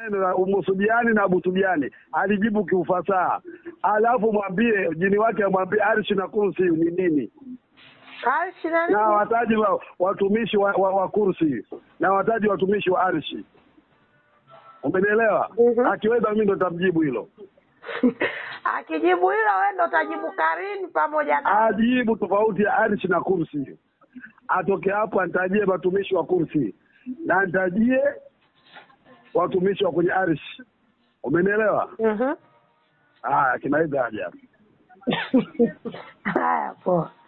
neno la umusubiani na abusubiani alijibu kiufasaha alafu mwambie jini wake amwambie arshi na kursi ni nini Arshi na na nini? wataji wa, watumishi wa, wa, wa kursi na wataji watumishi wa arshi umenielewa Mhm. akiweza mimi ndo tamjibu hilo Akijibu hilo wewe ndo utajibu Karini pamoja na ajibu tofauti ya arshi na kursi atoke hapo anitajie watumishi wa kursi na anitajie watumishi wa kwenye arshi umenielewa Mhm. haya kinaweza haja Haya poa.